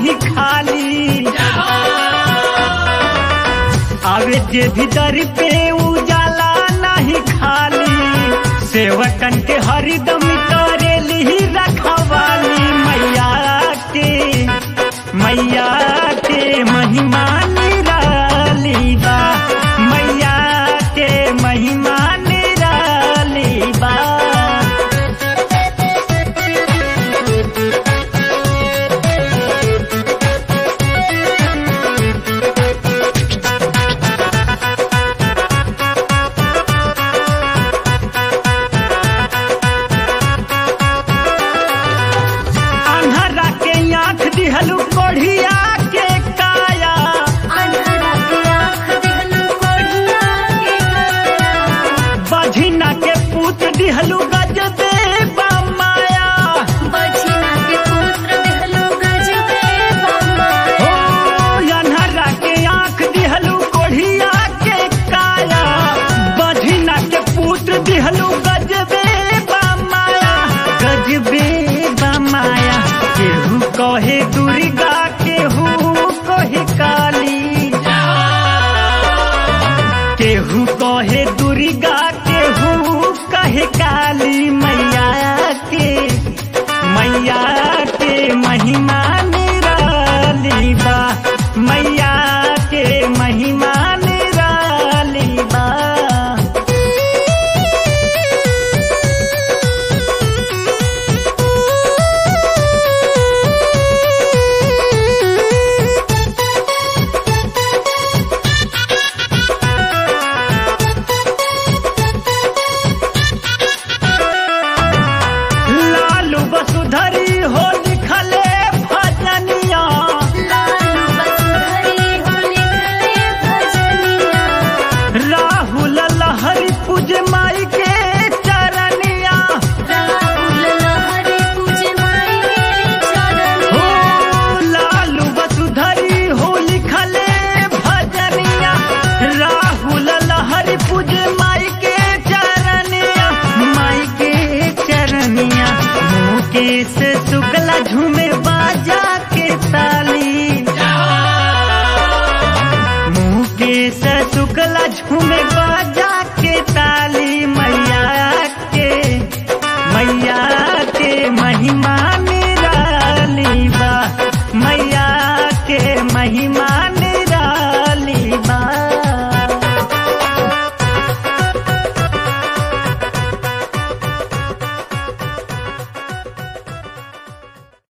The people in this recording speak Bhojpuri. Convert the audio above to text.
नहीं खाली आवे जे भीतर पे उजाला नहीं खाली सेवकन के हरदम करेली रखवाली मैया के मैया के महिमा निराली बा मैया के महिमा निराली बा अन्हरा के आँख दिहलू कोढ़िया के काया अंधरा के आँख दिहलु कोढ़िया के काया बझिना के पुत्र दिहलू गजबे माया बछिना के पुत्र दिहलु गजबे बमाया हो अन्हरा के आँख दिहलू कोढ़िया के काया बझिना के पुत्र दिहलू गजबे माया गजबे माया केहू कहे दुर्गा केहू कहे काली केहू कहे दुर्गा केहू कहे काली मैया के मैया के महिमा निराली बा मैया के महिमा निराली बा लालू वसुधरी हो लिखले भजनिया लालू बसुधरी हो लिखले भजनिया राहुल लहरी पूज माई के चरनिया राहुल लहरी पूज माई के हो चरनिया लालू वसुधरी हो लिखले भजनिया राहुल लहरी पूज माई के चरनिया माई के चरनिया मुकेश शुक्ला झूमे बाजा के ताली मुकेश शुक्ला झूमे बाजा के ताली